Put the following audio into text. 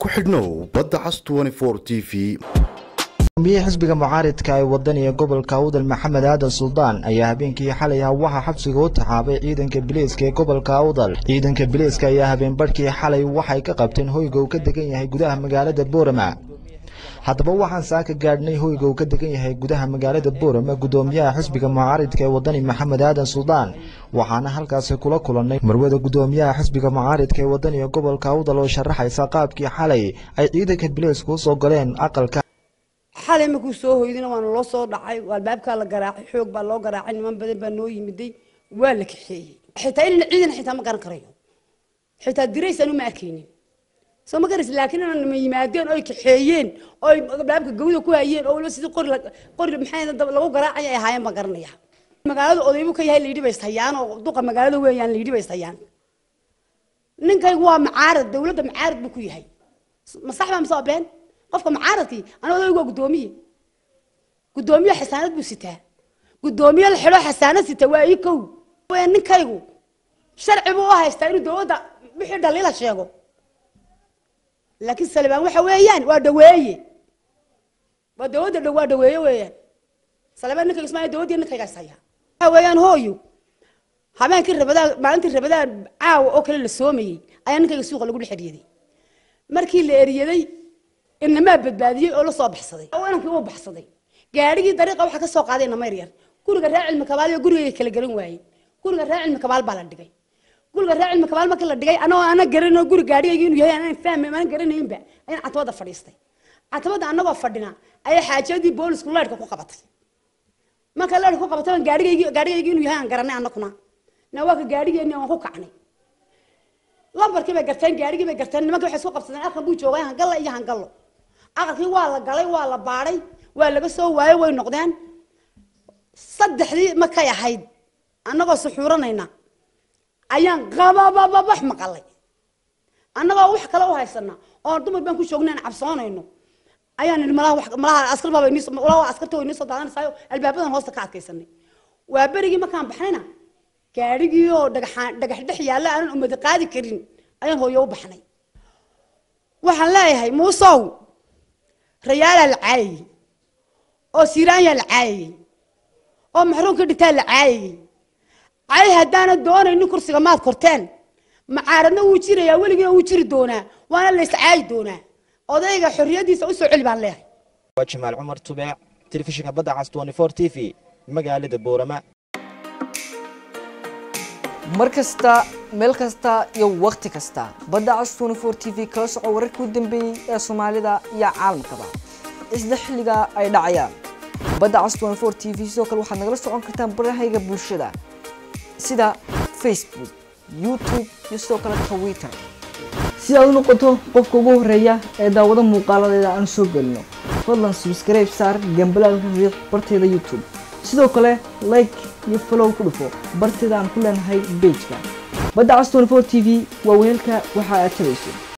ku xidhnow badda cas t v gudoomiyaha xisbiga mucaaridka ee wadaniga gobolka awdal maxamed aadan suldaan ayaa habeenkii xalay ah waxaa xabsiga u taxaabay ciidanka biliiska ee gobolka awdal ciidanka biliiska ayaa habeenbarhkii xalay waxay ka qabteen hoyga uu ka degan yahay gudaha magaalada boorama haddaba waxaan saaka gaadhnay hoyga uu ka degan yahay gudaha magaalada boorama gudoomiyaha xisbiga mucaaridka ee wadani maxamed aadan suldaan waxaana halkaasi kula kulannay marwada gudoomiyaha xisbiga mucaaridka ee wadaniga gobolka awdal oo sharaxaysa qaabkii xalay ay ciidanka biliiska usoo galeen aqalka xalay markuu soo hoydina waana loo soo dhacay albaabkaa la garaacay xoog baa loo garaacay niman badan baa noo yimiday waa la kaxeeyey xitaa inana ciidan xitaa ma garan karayo xitaa diraysaan uma arkaynin soo ma garas laakiin inaan nima yimaadeen oy kaxeeyeen oy albaabka gawda ku hayeen oo waliba sidii qori qori maxay lagu garaacay ay ahaayeen baan garanaya magaalada odaybu ka yahay layidhi baystayaan oo duqa magaalada weeyaan layidhi baystayaan ninkaygu waa macaarad dawladda macaarad buu ku yahay ma sax baa mise waa been qofka mucaaradkii ana odaygu waa guddoomiye guddoomiye xasaanad buu sitaa guddoomiye la xidho xasaanad sita waa ii kow ninkaygu sharci buu u haystaa inuu dawladda wixii dhaliila sheego laakiin salibaan waxa weeyaan waa dhaweeye waa dawladda waa dhaweeye weeyaan salibaan ninkaygu ismaa dawladdii ninkaygaas haya waxa weeyaan hooyo habeenkii rabadaan maalintii rabadaan caawa oo kale la soomayey ayaa ninkayga suuqa lagu dhex eryaday markii la eryaday inamaa badbaadiyey oo la soo baxsaday oo inankii uu baxsaday gaadhigii dariiqa waxaa ka soo qaaday inama yar guriga raa cilmi kabaal iyo gurigay kala garan waayeen guriga raa cilmi kabaal baa la dhigay guriga raa cilmi kabaal markii la dhigay anagoo ana garanoo guri gaadhigayga inuu yahay anaan fahmay aanan garanaynba ayaan catabada fadhiistay catabada anagoo fadhina ayaa xaajadii boolisku leedhka ku qabatay marka leedhka ku qabatay aan gaadhigaygi gaadhigaygi inuu yahay aan garanay anaguna na waa ka gaadhigeeni aan ku kacnay lambarkii bay garteen gaadhigii bay garteen nimanka waxay isku qabsadeen arkan buu joogay hangalla iyo hangallo aqalkii waa la galay waa la baadhay waa laga soo waayey way noqdeen saddexdii markay ahayd annagoo suxuuranayna ayaan qababababax maqalay annagoo wax kale u haysana oo dumar baan ku joognay aan cabsoonayno ayaan nidhi malaha wax malaha askar baaba inii malaha askarta way inii soo daadanaysayo albaabadan hoosta ka adkaysanay waa berigii markaan baxnayna gaadhigii oo dhagaxaan dhagax dhex yaalla aanan umadi qaadi karin ayaan hooyo u baxnay waxaan leeyahay muusow rayaalaa la caayayey oo siiraanyaa la caayayey oo maxruumka dhintaa la caayayey cay haddaana doonaynin kursiga maad korteen macaaradna wuu jirayaa weligiina wuu jiri doonaa waana la iscaayi doonaa odayga xorriyaddiisa u soo celi baan leeyahay waa jamaal cumar tubeec telefishinka badda cas t v magaalada boorama mar kasta meel kasta iyo wakhti kasta badda cas t v kala soco wararkii u dambeeyey ee soomaalida iyo caalamkaba isla xilliga ay dhacayaan badda cas t v sidoo kale waxaad nagala socon kartaan barahayga bulshada sida facebook youtube iyo sidoo kale twitter si aad u noqoto qofka ugu horeeya ee daawado muuqaaladeeda aan soo gelino fadlan subscribe saar gambalaalka riix barteeda youtube sidoo kale like iyo follow ku dhufo barteeda aan ku leenahay bejka badda cas t v waa weelka waxa aad tabayso